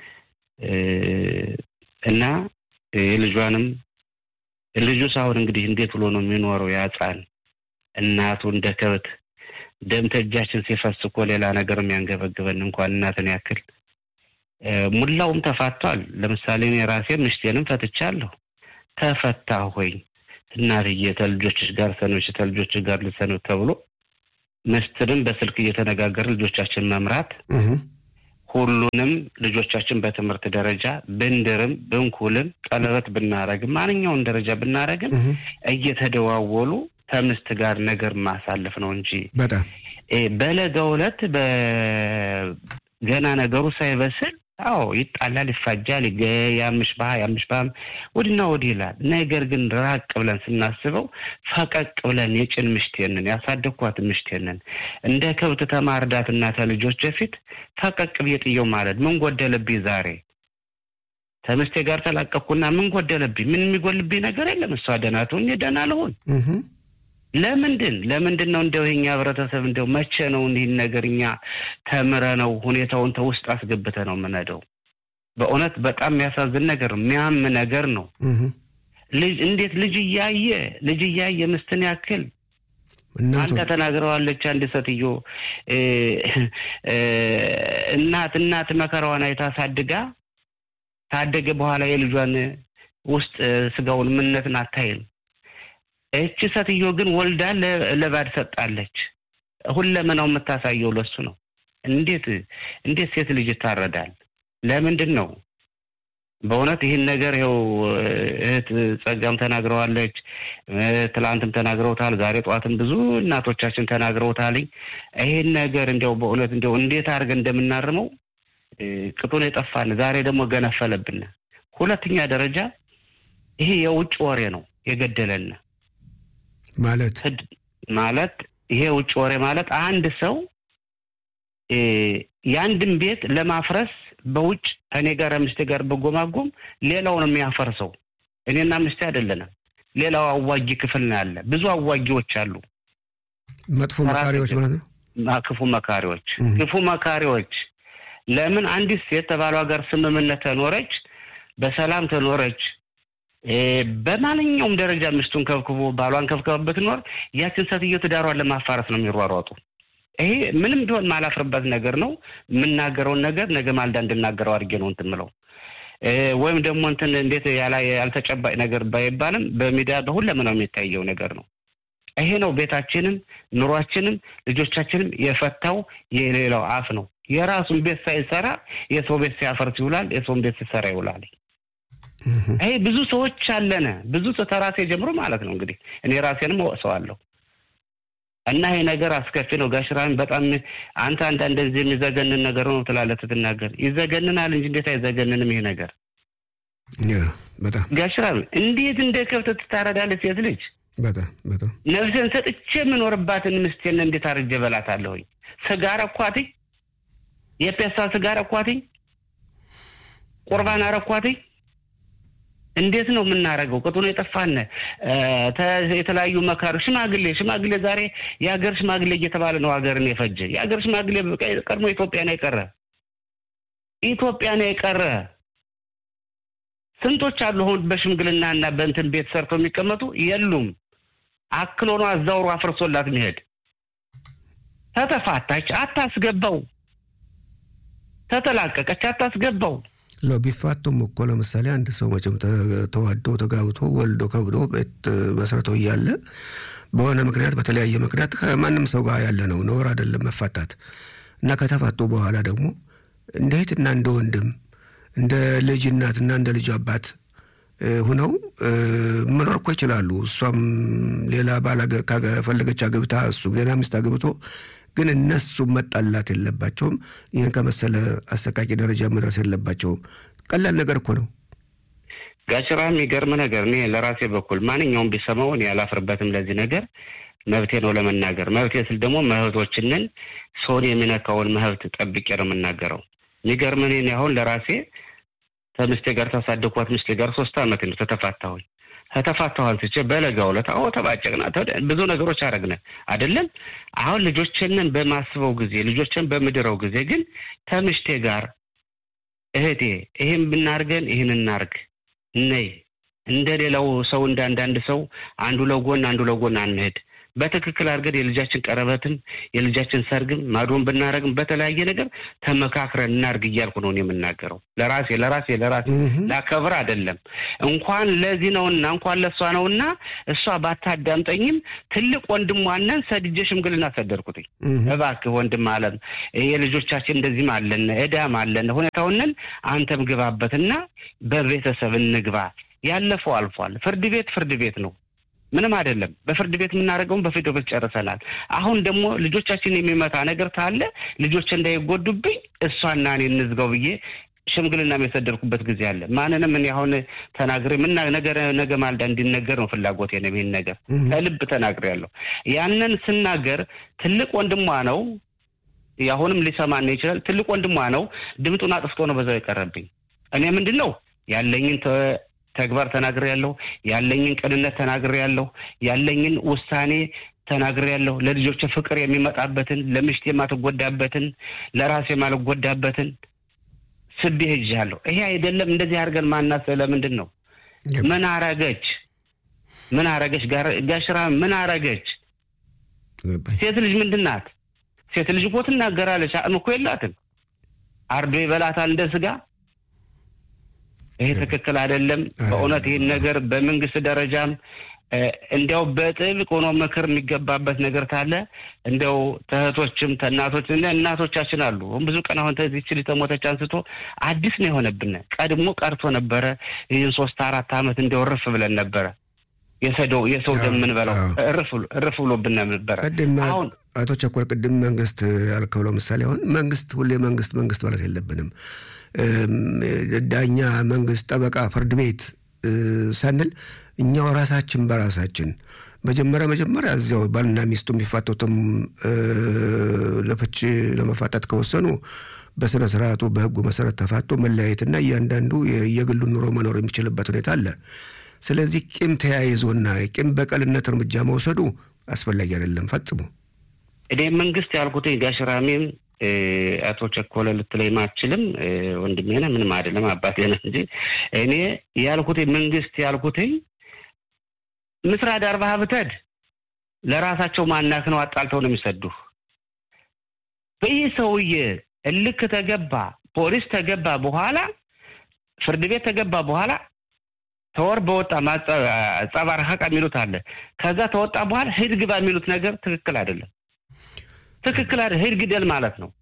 እና የልጇንም ልጁ ሳሁን እንግዲህ እንዴት ብሎ ነው የሚኖረው? ያጻን እናቱ እንደ ከብት ደም ተእጃችን ሲፈስ እኮ ሌላ ነገር የሚያንገበግበን እንኳን እናትን ያክል ሙላውም ተፋቷል። ለምሳሌ እኔ ራሴ ምሽቴንም ፈትቻለሁ። ተፈታ ሆይ እናትዬ ተልጆችሽ ጋር ሰኖች ተልጆችሽ ጋር ልሰኑት ተብሎ ምስትንም በስልክ እየተነጋገር ልጆቻችን መምራት ሁሉንም ልጆቻችን በትምህርት ደረጃ ብንድርም ብንኩልም ቀለበት ብናረግም ማንኛውን ደረጃ ብናረግም እየተደዋወሉ ከምስት ጋር ነገር ማሳለፍ ነው እንጂ በጣም በለጋው ዕለት ገና ነገሩ ሳይበስል አዎ ይጣላል፣ ይፋጃል፣ ያምሽ ባህ ያምሽ ባህ ወዲና ወዲህ ይላል። ነገር ግን ራቅ ብለን ስናስበው ፈቀቅ ብለን የጭን ምሽቴንን ያሳደግኳት ምሽቴንን እንደ ከብት ተማርዳትና ተልጆች በፊት ፈቀቅ ብዬ ጥየው ማለት ምን ጎደለብኝ ዛሬ ከምስቴ ጋር ተላቀቅኩና ምን ጎደለብኝ? ምን የሚጎልብኝ ነገር የለም። እሷ ደህና ትሁን፣ እኔ ደህና ልሁን። ለምንድን ለምንድን ነው እንደው የኛ ህብረተሰብ እንደው መቼ ነው እንዲህን ነገር እኛ ተምረ ነው ሁኔታውን ተውስጥ አስገብተ ነው የምንሄደው? በእውነት በጣም የሚያሳዝን ነገር ነው፣ የሚያም ነገር ነው። ልጅ እንዴት ልጅ እያየ ልጅ እያየ ምስትን ያክል አንተ ተናግረዋለች አንድ ሴትዮ እናት እናት መከራዋን አይታ ሳድጋ ታደገ በኋላ የልጇን ውስጥ ስጋውን ምነትን አታይም። እቺ ሴትዮ ግን ወልዳ ለባድ ሰጣለች። ሁለመናው የምታሳየው ለሱ ነው። እንዴት እንዴት ሴት ልጅ ይታረዳል? ለምንድን ነው? በእውነት ይህን ነገር ይኸው እህት ጸጋም ተናግረዋለች፣ ትላንትም ተናግረውታል፣ ዛሬ ጠዋትም ብዙ እናቶቻችን ተናግረውታልኝ። ይህን ነገር እንዲያው በእውነት እንዲያው እንዴት አድርገን እንደምናርመው ቅጡን የጠፋን ዛሬ ደግሞ ገነፈለብን። ሁለተኛ ደረጃ ይሄ የውጭ ወሬ ነው የገደለን ማለት ማለት ይሄ ውጭ ወሬ ማለት አንድ ሰው የአንድን ቤት ለማፍረስ በውጭ እኔ ጋር ምስቴ ጋር በጎማጎም ሌላውን የሚያፈርሰው እኔና ምስቴ አይደለንም። ሌላው አዋጊ ክፍል ነው ያለ። ብዙ አዋጊዎች አሉ። መጥፎ መካሪዎች ማለት ነው። ክፉ መካሪዎች ክፉ መካሪዎች ለምን አንዲት ሴት ከባሏ ጋር ስምምነት ተኖረች፣ በሰላም ተኖረች፣ በማንኛውም ደረጃ ሚስቱን ከብክቦ ባሏን ከብከበበት ኖር ያችን ሴትዮ ትዳሯን ለማፋረስ ነው የሚሯሯጡ። ይሄ ምንም ቢሆን ማላፍርበት ነገር ነው። የምናገረውን ነገር ነገ ማልዳ እንድናገረው አድርጌ ነው እንትን ምለው ወይም ደግሞ እንትን እንዴት ያልተጨባጭ ነገር ባይባልም በሚዲያ በሁለመናው የሚታየው ነገር ነው። ይሄ ነው ቤታችንም ኑሯችንም ልጆቻችንም የፈታው የሌላው አፍ ነው። የራሱን ቤት ሳይሰራ የሰው ቤት ሲያፈርስ ይውላል፣ የሰውን ቤት ሲሰራ ይውላል። ይሄ ብዙ ሰዎች አለነ ብዙ ሰው ተራሴ ጀምሮ ማለት ነው እንግዲህ እኔ ራሴንም እወቅሰዋለሁ። እና ይሄ ነገር አስከፊ ነው። ጋሽራሚ በጣም አንተ አንዳንድ ጊዜ የሚዘገንን ነገር ነው ትላለህ ስትናገር፣ ይዘገንናል እንጂ እንዴት አይዘገንንም ይሄ ነገር? በጣም ጋሽራሚ እንዴት እንደ ከብት ትታረዳለች ሴት ልጅ? በጣም በጣም ነፍሴን ሰጥቼ የምኖርባትን ምስቴን እንዴት አርጄ በላታለሁኝ? ስጋር አኳትኝ፣ የፔሳ ስጋር አኳትኝ፣ ቁርባን አረኳትኝ እንዴት ነው የምናደርገው? ቅጡን የጠፋን የተለያዩ መካሪ ሽማግሌ ሽማግሌ ዛሬ የሀገር ሽማግሌ እየተባለ ነው ሀገርን የፈጀ የሀገር ሽማግሌ ቀድሞ ኢትዮጵያ ነው የቀረ ኢትዮጵያ ነው የቀረ ስንቶች አሉ አሁን በሽምግልና እና በእንትን ቤት ሰርተው የሚቀመጡ የሉም። አክሎ ነው አዛውሮ አፍርሶላት መሄድ። ተተፋታች አታስገባው፣ ተተላቀቀች አታስገባው። ለው ቢፋቱም እኮ ለምሳሌ አንድ ሰው መቼም ተዋዶ ተጋብቶ ወልዶ ከብዶ ቤት መስርተው እያለ በሆነ ምክንያት በተለያየ ምክንያት ከማንም ሰው ጋር ያለ ነው ነውር አይደለም መፋታት እና ከተፋቱ በኋላ ደግሞ እንደ እህትና እንደ ወንድም እንደ ልጅ እናትና እንደ ልጅ አባት ሁነው መኖር እኮ ይችላሉ። እሷም ሌላ ባል ከፈለገች አግብታ እሱም ሌላ ሚስት አግብቶ ግን እነሱ መጣላት የለባቸውም። ይህን ከመሰለ አሰቃቂ ደረጃ መድረስ የለባቸውም። ቀላል ነገር እኮ ነው። ጋሽራ የሚገርም ነገር እኔ ለራሴ በኩል ማንኛውም ቢሰማው እኔ አላፍርበትም። ለዚህ ነገር መብቴ ነው ለመናገር። መብቴ ስል ደግሞ መብቶችንን ሰውን የሚነካውን መብት ጠብቄ ነው የምናገረው። የሚገርም እኔ አሁን ለራሴ ከምስቴ ጋር ታሳደኳት ምስቴ ጋር ሶስት አመት ነው ተተፋታሁኝ። ከተፋታሁ አንስቼ በለጋው ዕለት አዎ ተባጨቅና ብዙ ነገሮች አረግነ አይደለም። አሁን ልጆችንን በማስበው ጊዜ ልጆችን በምድረው ጊዜ ግን ከምሽቴ ጋር እህቴ ይህን ብናርገን ይህን እናርግ ነይ እንደ ሌላው ሰው እንደ አንዳንድ ሰው አንዱ ለጎን አንዱ ለጎን አንሄድ። በትክክል አድርገን የልጃችን ቀረበትም የልጃችን ሰርግም ማዶን ብናደረግም በተለያየ ነገር ተመካክረን እናድርግ እያልኩ ነው የምናገረው። ለራሴ ለራሴ ለራሴ ላከብር አይደለም እንኳን ለዚህ ነውና እንኳን ለእሷ ነውና እሷ ባታዳምጠኝም ትልቅ ወንድሟነን ሰድጄ ሽምግልና ሰደድኩትኝ። እባክህ ወንድም አለም የልጆቻችን እንደዚህም አለን እዳም አለን ሁኔታውንን አንተም ግባበትና በቤተሰብ እንግባ። ያለፈው አልፏል። ፍርድ ቤት ፍርድ ቤት ነው። ምንም አይደለም። በፍርድ ቤት የምናደርገውን በፍርድ ቤት ጨርሰናል። አሁን ደግሞ ልጆቻችን የሚመታ ነገር ካለ ልጆች እንዳይጎዱብኝ እሷና እኔ እንዝጋው ብዬ ሽምግልና የሰደድኩበት ጊዜ አለ። ማንንም እኔ አሁን ተናግሬ ምን ነገር ነገ ማልዳ እንዲነገር ነው ፍላጎቴ ነው። ይህን ነገር ከልብ ተናግሬ ያለሁ ያንን ስናገር ትልቅ ወንድሟ ነው። አሁንም ሊሰማን ይችላል። ትልቅ ወንድሟ ነው። ድምጡን አጥፍቶ ነው በዛው የቀረብኝ። እኔ ምንድን ነው ያለኝን ተግባር ተናግሬ ያለሁ፣ ያለኝን ቅንነት ተናግሬ ያለሁ፣ ያለኝን ውሳኔ ተናግሬ ያለሁ። ለልጆች ፍቅር የሚመጣበትን ለምሽት የማትጎዳበትን ለራሴ የማልጎዳበትን ስቤ ሄጃለሁ። ይሄ አይደለም እንደዚህ አድርገን ማናሰብ ለምንድን ነው? ምን አረገች? ምን አረገች? ጋሽራ ምን አረገች? ሴት ልጅ ምንድን ናት? ሴት ልጅ እኮ ትናገራለች። አቅም እኮ የላትም። አርዶ ይበላታል እንደ ስጋ። ይሄ ትክክል አይደለም። በእውነት ይህን ነገር በመንግስት ደረጃም እንዲያው በጥብቅ ሆኖ ምክር የሚገባበት ነገር ካለ እንዲያው ተእህቶችም ተእናቶች እናቶቻችን አሉ። ብዙ ቀን አሁን ተዚች ልጅ ተሞተች አንስቶ አዲስ ነው የሆነብን። ቀድሞ ቀርቶ ነበረ። ይህን ሶስት አራት ዓመት እንዲያው እርፍ ብለን ነበረ። የሰደው የሰው ደም የምንበላው እርፍ ብሎብን ነበረ። ቅድም አቶ ቸኮል ቅድም መንግስት ያልከው ለምሳሌ አሁን መንግስት ሁሌ መንግስት መንግስት ማለት የለብንም ዳኛ፣ መንግስት፣ ጠበቃ፣ ፍርድ ቤት ሳንል እኛው ራሳችን በራሳችን መጀመሪያ መጀመሪያ እዚያው ባልና ሚስቱ የሚፋቱትም ለፍች ለመፋታት ከወሰኑ በስነ ስርዓቱ በህጉ መሰረት ተፋቶ መለያየትና እያንዳንዱ የግሉን ኑሮ መኖር የሚችልበት ሁኔታ አለ። ስለዚህ ቂም ተያይዞና ቂም በቀልነት እርምጃ መውሰዱ አስፈላጊ አይደለም ፈጽሞ። እኔ መንግስት ያልኩት ጋሽራሜም አቶ ቸኮለ ልትለኝ ማችልም ወንድሜ ነህ፣ ምንም አይደለም አባቴ ነህ እንጂ እኔ ያልኩት መንግስት ያልኩትኝ ምስራ ዳርባ ብተድ ለራሳቸው ማናክ ነው አጣልተው ነው የሚሰዱህ። በይህ ሰውዬ እልክ ተገባ፣ ፖሊስ ተገባ፣ በኋላ ፍርድ ቤት ተገባ፣ በኋላ ተወር በወጣ ጸባር ሀቃ የሚሉት አለ። ከዛ ተወጣ በኋላ ሂድ ግባ የሚሉት ነገር ትክክል አይደለም። ትክክል አይደል? ሂድ ግደል ማለት ነው።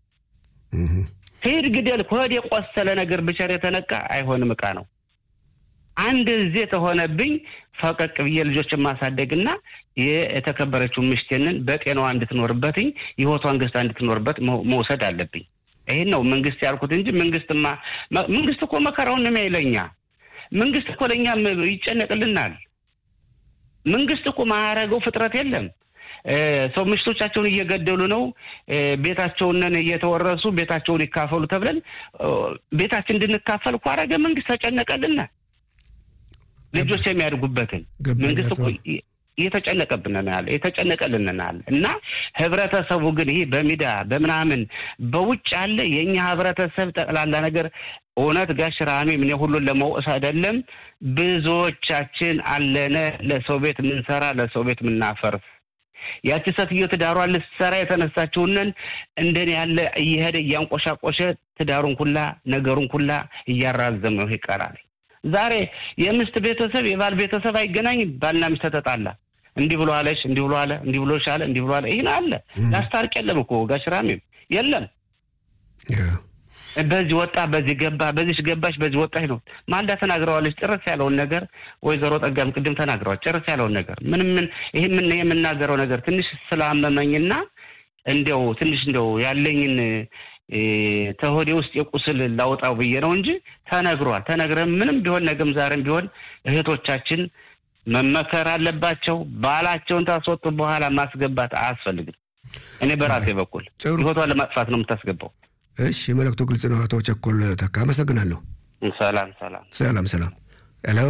ሂድ ግደል ከወድ የቆሰለ ነገር ብቸር የተነቃ አይሆንም እቃ ነው። አንድ ጊዜ ተሆነብኝ ፈቀቅ ብዬ ልጆችን ማሳደግና የተከበረችው ምሽቴንን በጤናዋ እንድትኖርበትኝ ህይወቷን ገዝታ እንድትኖርበት መውሰድ አለብኝ። ይህን ነው መንግስት ያልኩት እንጂ መንግስትማ መንግስት እኮ መከራውን ነው የሚያይለኛ መንግስት እኮ ለእኛ ይጨነቅልናል። መንግስት እኮ ማያረገው ፍጥረት የለም። ሰው ምሽቶቻቸውን እየገደሉ ነው። ቤታቸውንን እየተወረሱ ቤታቸውን ይካፈሉ ተብለን ቤታችን እንድንካፈል እኮ አረገ መንግስት ተጨነቀልና ልጆች የሚያድጉበትን መንግስት እኮ እየተጨነቀብንናል የተጨነቀልንናል። እና ህብረተሰቡ ግን ይህ በሚዳ በምናምን በውጭ ያለ የእኛ ህብረተሰብ ጠቅላላ ነገር እውነት ጋሽ ራሚም እኔ ሁሉን ለመውቀስ አይደለም። ብዙዎቻችን አለነ ለሰው ቤት ምንሰራ ለሰው ቤት ምናፈርስ ያቺ ሴትዮ ትዳሯን ልትሰራ የተነሳችውንን እንደኔ ያለ እየሄደ እያንቆሻቆሸ ትዳሩን ኩላ ነገሩን ኩላ እያራዘመው ይቀራል። ዛሬ የምስት ቤተሰብ የባል ቤተሰብ አይገናኝም። ባልና ሚስት ተጣላ፣ እንዲህ ብሎ አለች፣ እንዲህ ብሎ አለ፣ እንዲህ ብሎ ሻለ፣ እንዲህ ብሎ አለ። ይህን አለ ላስታርቅ የለም እኮ ጋሽ ራሚም የለም። በዚህ ወጣ፣ በዚህ ገባ፣ በዚህ ገባች፣ በዚህ ወጣች ነው። ማልዳ ተናግረዋለች። ጭርስ ያለውን ነገር ወይዘሮ ጠጋም ቅድም ተናግረዋል። ጭርስ ያለውን ነገር ምን ምን ይህ ምን የምናገረው ነገር ትንሽ ስላመመኝና እንዲያው ትንሽ እንዲያው ያለኝን ተሆዴ ውስጥ የቁስል ላውጣው ብዬ ነው እንጂ ተነግሯል። ተነግረን ምንም ቢሆን ነገም ዛሬም ቢሆን እህቶቻችን መመከር አለባቸው። ባላቸውን ታስወጡ በኋላ ማስገባት አያስፈልግም። እኔ በራሴ በኩል ህይወቷን ለማጥፋት ነው የምታስገባው። እሺ፣ መልእክቱ ግልጽ ነው። አቶ ቸኮል ተካ አመሰግናለሁ። ሰላም ሰላም ሰላም ሰላም። ሄሎ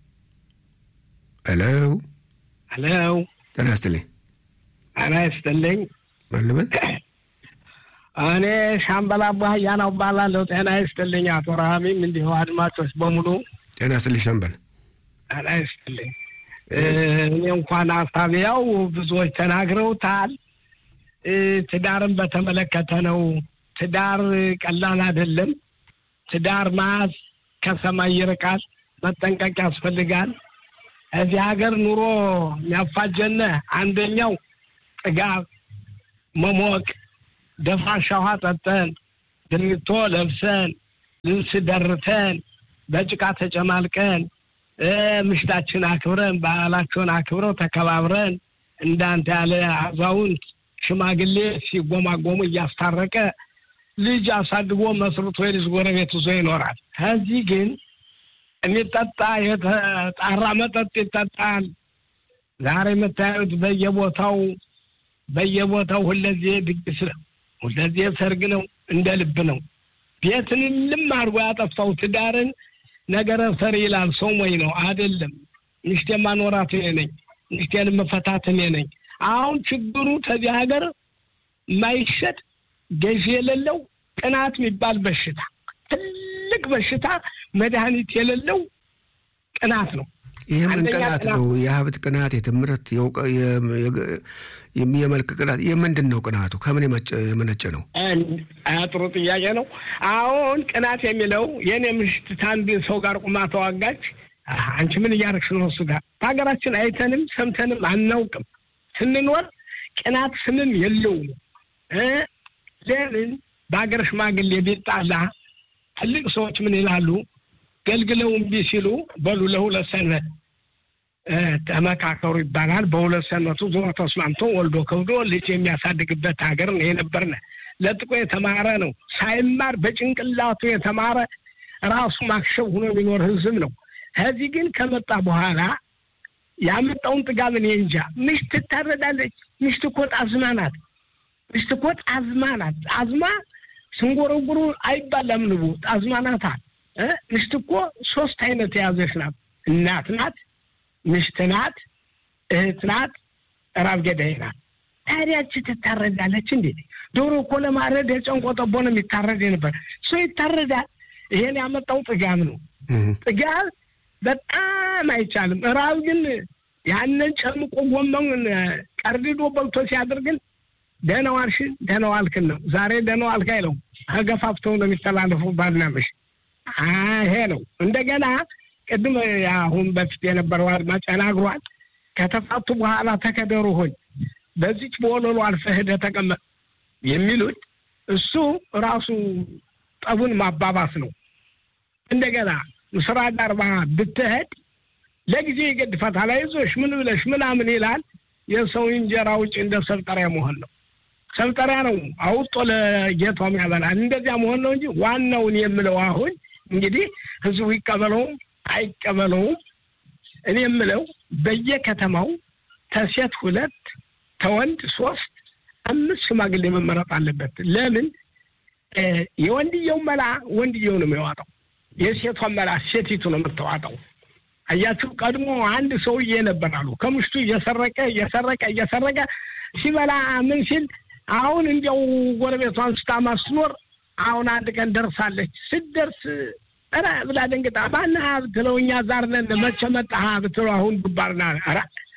ሄሎ ሄሎ፣ ጤና ይስጥልኝ። ጤና ይስጥልኝ። ማን ልበል? እኔ ሻምበል አባህያ ነው እባላለሁ። ጤና ይስጥልኝ አቶ ረሃሚም እንዲሁ አድማጮች በሙሉ ጤና ይስጥልኝ ሻምበል። ጤና ይስጥልኝ። እኔ እንኳን ሀሳብ ያው ብዙዎች ተናግረውታል። ትዳርን በተመለከተ ነው። ትዳር ቀላል አይደለም። ትዳር ማዝ ከሰማይ ይርቃል። መጠንቀቅ ያስፈልጋል። እዚህ ሀገር ኑሮ የሚያፋጀነ አንደኛው ጥጋብ፣ መሞቅ፣ ደፋሻ ውሃ ጠጠን፣ ድሪቶ ለብሰን፣ ልብስ ደርተን፣ በጭቃ ተጨማልቀን፣ ምሽታችን አክብረን፣ ባህላቸውን አክብረው ተከባብረን እንዳንተ ያለ አዛውንት ሽማግሌ ሲጎማጎሙ እያስታረቀ ልጅ አሳድጎ መስርቶ የልጅ ጎረቤት ይዞ ይኖራል። ከዚህ ግን የሚጠጣ የተጣራ መጠጥ ይጠጣል። ዛሬ የምታዩት በየቦታው በየቦታው ሁለዜ ድግስ ነው፣ ሁለዜ ሰርግ ነው፣ እንደ ልብ ነው። ቤትን ልም አድርጎ ያጠፋው ትዳርን ነገረ ሰሪ ይላል። ሰው ሞኝ ነው አይደለም። ሚስቴ ማኖራት እኔ ነኝ፣ ሚስቴን መፈታት እኔ ነኝ። አሁን ችግሩ ከዚህ ሀገር የማይሸጥ ገዢ የሌለው ቅናት የሚባል በሽታ ትልቅ በሽታ መድኃኒት የሌለው ቅናት ነው። ይህ ምን ቅናት ነው? የሀብት ቅናት፣ የትምህርት፣ የመልክ ቅናት፣ የምንድን ነው ቅናቱ? ከምን የመነጨ ነው? ጥሩ ጥያቄ ነው። አሁን ቅናት የሚለው የእኔ ምሽት ከአንድ ሰው ጋር ቁማ ተዋጋች። አንቺ ምን እያደረግሽ ነው? እሱ ጋር በሀገራችን አይተንም ሰምተንም አናውቅም። ስንኖር ቅናት ስምም የለውም። ለምን በሀገር ሽማግሌ ቢጣላ ትልቅ ሰዎች ምን ይላሉ? ገልግለው እምቢ ሲሉ በሉ ለሁለት ሰንበት ተመካከሩ ይባላል። በሁለት ሰንበቱ ዞሮ ተስማምቶ ወልዶ ከብዶ ልጅ የሚያሳድግበት ሀገር ነው የነበርነ። ለጥቆ የተማረ ነው። ሳይማር በጭንቅላቱ የተማረ ራሱ ማክሸብ ሆኖ የሚኖር ህዝብ ነው። ከዚህ ግን ከመጣ በኋላ ያመጣውን ጥጋብ እኔ እንጃ። ምሽት ትታረዳለች። ምሽት እኮ ጣዝማ ናት። ምሽት እኮ ጣዝማ ናት። ጣዝማ ስንጎረጉሩ አይባላም ንቡ ጣዝማ ናታ። ምሽት እኮ ሶስት አይነት የያዘች ናት። እናት ናት፣ ምሽት ናት፣ እህት ናት፣ ራብ ገዳይ ናት። ታዲያች ትታረዳለች እንዴ? ዶሮ እኮ ለማረድ የጨንቆ ጠቦ ነው የሚታረድ ነበር። ሰው ይታረዳል። ይሄን ያመጣው ጥጋብ ነው። ጥጋብ በጣም አይቻልም። ራብ ግን ያንን ጨምቆ ጎመን ቀርድዶ በልቶ ሲያደርግን ደህና ዋልሽን ደህና ዋልክን ነው። ዛሬ ደህና ዋልክ አይለው ተገፋፍተው ነው የሚተላለፉ ባልና ምሽት ይሄ ነው። እንደገና ቅድም አሁን በፊት የነበረው አድማጭ ተናግሯል። ከተፋቱ በኋላ ተከደሩ ሆኝ በዚች በወለሉ አልፈህ ሄደህ ተቀመጥ የሚሉት እሱ ራሱ ጠቡን ማባባስ ነው። እንደገና ምስራ ዳርባ ብትሄድ ለጊዜ ይገድፋታል። አይዞሽ ምን ብለሽ ምናምን ይላል። የሰው እንጀራ ውጭ እንደ ሰብጠሪያ መሆን ነው። ሰብጠሪያ ነው አውጦ ለጌቷም ያበላል። እንደዚያ መሆን ነው እንጂ ዋናውን የምለው አሁን እንግዲህ ህዝቡ ይቀበለውም አይቀበለውም እኔ የምለው በየከተማው ተሴት ሁለት ተወንድ ሶስት አምስት ሽማግሌ መመረጥ አለበት። ለምን የወንድየው መላ ወንድየው ነው የሚዋጣው፣ የሴቷን መላ ሴቲቱ ነው የምትዋጣው። አያችሁ ቀድሞ አንድ ሰውዬ ነበር አሉ ከምሽቱ እየሰረቀ እየሰረቀ እየሰረቀ ሲበላ ምን ሲል አሁን እንዲያው ጎረቤቷን ስታማ ስትኖር አሁን አንድ ቀን ደርሳለች። ስትደርስ ኧረ ብላ ደንግጣ ማነህ ብትለው እኛ ዛር ነን መቼ መጣህ ብትለው አሁን ዱባርና ኧረ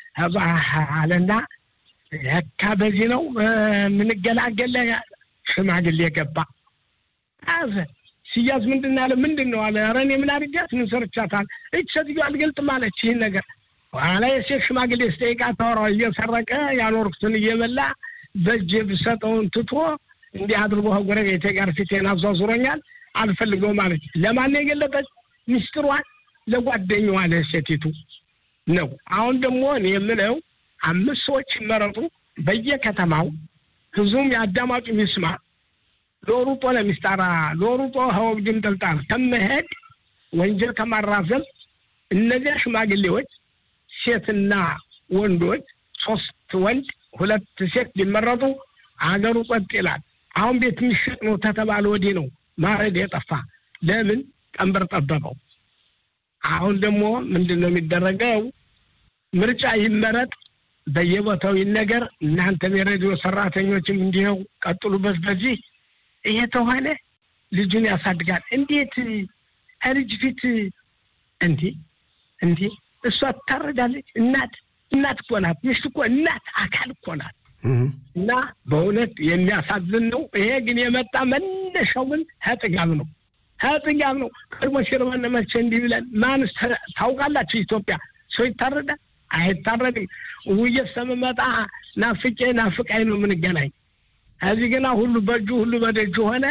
አለና ለካ በዚህ ነው የምንገላገለ ሽማግሌ ገባ አዘ ሲያዝ ምንድን ያለ ምንድን ነው አለ። ኧረ እኔ ምን አድርጊያት ምን ሰርቻታል? እች ሴትዮ አልገልጥም አለች ይህን ነገር ኋላ የሴት ሽማግሌ ስጠይቃ ታወራው እየሰረቀ ያኖርኩትን እየበላ በእጅ ብሰጠውን ትቶ እንዲህ አድርጎ ጎረቤቴ ጋር ፊቴን አዟዙሮኛል አልፈልገውም አለች። ለማን የገለጠች ሚስጥሯን ለጓደኛዋ ለሴቲቱ ነው። አሁን ደግሞ እኔ የምለው አምስት ሰዎች ይመረጡ በየከተማው ህዝቡም የአዳማጩ ሚስማ ሎሩጦ ለሚስጣራ ሎሩጦ ሀወግድም ጥልጣል ከመሄድ ወንጀል ከማራዘም እነዚያ ሽማግሌዎች ሴትና ወንዶች ሶስት ወንድ ሁለት ሴት ሊመረጡ አገሩ ጸጥ ይላል። አሁን ቤት የሚሸጥ ነው ተተባለ ወዲህ ነው ማረድ የጠፋ ለምን ቀንበር ጠበበው። አሁን ደግሞ ምንድን ነው የሚደረገው? ምርጫ ይመረጥ፣ በየቦታው ይነገር። እናንተም የሬዲዮ ሰራተኞችም እንዲኸው ቀጥሉበት። በዚህ ይሄ ተሆነ ልጁን ያሳድጋል። እንዴት ከልጅ ፊት እንዲህ እንዲህ እሷ ትታረዳለች። እናት እናት እኮ ናት። ሚስት እኮ እናት አካል እኮ ናት። እና በእውነት የሚያሳዝን ነው። ይሄ ግን የመጣ መነሻው ግን ከጥጋብ ነው ከጥጋብ ነው። ቀድሞ ሽርበን መቼ እንዲህ ብለን ማንስ ታውቃላችሁ? ኢትዮጵያ ሰው ይታረዳል አይታረድም። ውዬ እስከምመጣ ናፍቄ ናፍቃኝ ነው የምንገናኝ። ከዚህ ግና ሁሉ በእጁ ሁሉ በደጁ ሆነ።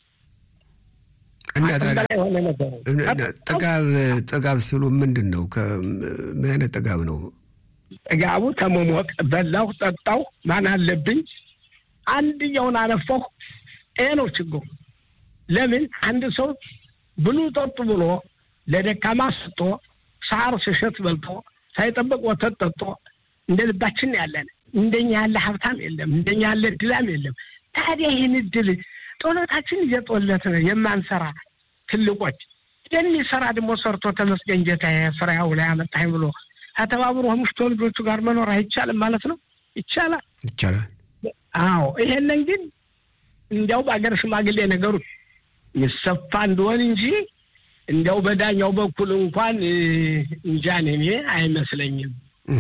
እና ታዲያ በላይ ሆነ ነገሩ። ጥጋብ ጥጋብ ሲሉ ምንድን ነው? ምን አይነት ጥጋብ ነው? ጥጋቡ ተመሞቅ በላሁ ጠጣሁ ማን አለብኝ አንድኛውን አነፋሁ። ይሄ ነው ችግሩ። ለምን አንድ ሰው ብሉ ጠጡ ብሎ ለደካማ ሰጥቶ ሳር ስሸት በልቶ ሳይጠበቅ ወተት ጠጥቶ እንደ ልባችን ያለን እንደኛ ያለ ሀብታም የለም፣ እንደኛ ያለ እድላም የለም። ታዲያ ይህን እድል ጦለታችን እየጦለት ነው የማንሰራ ትልቆች የሚሰራ ደግሞ ሰርቶ ተመስገን ጌታዬ ስራው ላይ አመጣኝ ብሎ ከተባብሮ ምሽቶ ልጆቹ ጋር መኖር አይቻልም ማለት ነው? ይቻላል፣ ይቻላል። አዎ ይሄንን ግን እንዲያው በአገር ሽማግሌ ነገሩ የሚሰፋ እንደሆን እንጂ እንዲያው በዳኛው በኩል እንኳን እንጃን እኔ አይመስለኝም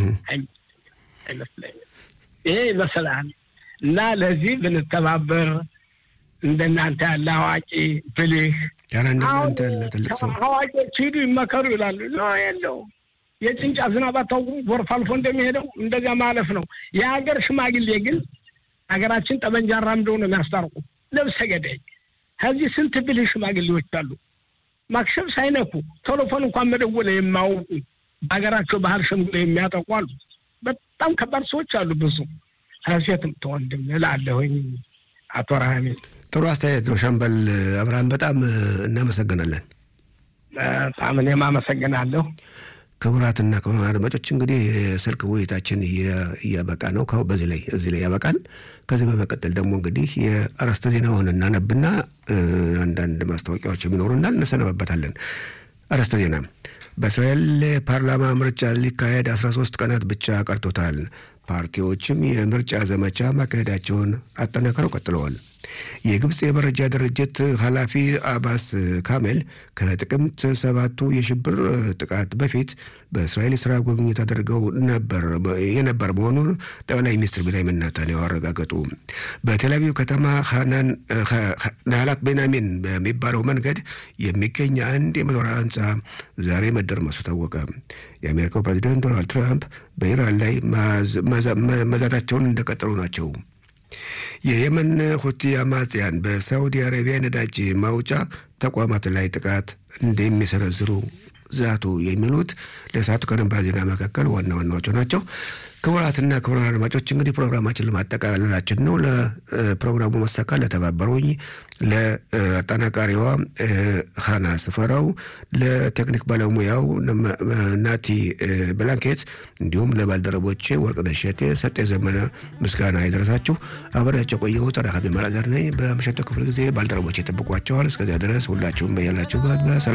አይመስለኝም። ይሄ ይመስላል እና ለዚህ ብንተባበር እንደናንተ ያለ አዋቂ ብልህ ያለ እንደናንተ ያለ ትልቅ ሰው አዋቂዎች ሂዱ ይመከሩ ይላሉ። ኖ የለው የጭንጫ ዝናብ አታውቁም? ጎርፍ አልፎ እንደሚሄደው እንደዚያ ማለፍ ነው። የሀገር ሽማግሌ ግን ሀገራችን ጠመንጃ አራምደው ነው የሚያስታርቁ። ነብሰ ገዳይ ከዚህ ስንት ብልህ ሽማግሌዎች አሉ። ማክሸፍ ሳይነኩ ቴሌፎን እንኳን መደወል የማያውቁ በሀገራቸው ባህል ሸምግሎ የሚያጠቁ አሉ። በጣም ከባድ ሰዎች አሉ። ብዙ ከሴትም ተወንድም እላለሁኝ። አቶ ረሃሚ ጥሩ አስተያየት ነው። ሻምበል አብርሃም በጣም እናመሰግናለን። በጣም እኔም አመሰግናለሁ። ክቡራትና ክቡራን አድማጮች እንግዲህ የስልክ ውይይታችን እያበቃ ነው። በዚህ ላይ እዚህ ላይ ያበቃል። ከዚህ በመቀጠል ደግሞ እንግዲህ የአርዕስተ ዜናውን እናነብና አንዳንድ ማስታወቂያዎች የሚኖሩናል እንሰነበበታለን። አርዕስተ ዜና በእስራኤል ፓርላማ ምርጫ ሊካሄድ 13 ቀናት ብቻ ቀርቶታል። ፓርቲዎችም የምርጫ ዘመቻ ማካሄዳቸውን አጠናክረው ቀጥለዋል። የግብፅ የመረጃ ድርጅት ኃላፊ አባስ ካሜል ከጥቅምት ሰባቱ የሽብር ጥቃት በፊት በእስራኤል የስራ ጉብኝት አድርገው ነበር የነበር መሆኑን ጠቅላይ ሚኒስትር ቤንያሚን ኔታንያሁ አረጋገጡ። በቴልአቪቭ ከተማ ናህላት ቤንያሚን በሚባለው መንገድ የሚገኝ አንድ የመኖሪያ ህንፃ ዛሬ መደርመሱ ታወቀ። የአሜሪካው ፕሬዚደንት ዶናልድ ትራምፕ በኢራን ላይ መዛታቸውን እንደቀጠሉ ናቸው። የየመን ሁቲ አማጽያን በሳዑዲ አረቢያ ነዳጅ ማውጫ ተቋማት ላይ ጥቃት እንደሚሰነዝሩ ዛቱ። የሚሉት ለሰዓቱ ከነባር ዜና መካከል ዋና ዋናዎቹ ናቸው። ክቡራትና ክቡራን አድማጮች እንግዲህ ፕሮግራማችን ለማጠቃለላችን ነው። ለፕሮግራሙ መሳካል ለተባበሩኝ ለአጠናቃሪዋ ሀና ስፈራው፣ ለቴክኒክ ባለሙያው ናቲ ብላንኬት እንዲሁም ለባልደረቦቼ ወርቅነሽ እሸቴ፣ ሰጤ ዘመነ ምስጋና ይድረሳችሁ። አብሬያቸው ቆየሁት። ረሃቢ መላዘር ነኝ። በምሽቱ ክፍል ጊዜ ባልደረቦቼ ይጠብቋቸዋል። እስከዚያ ድረስ ሁላችሁም በያላችሁበት በሰላም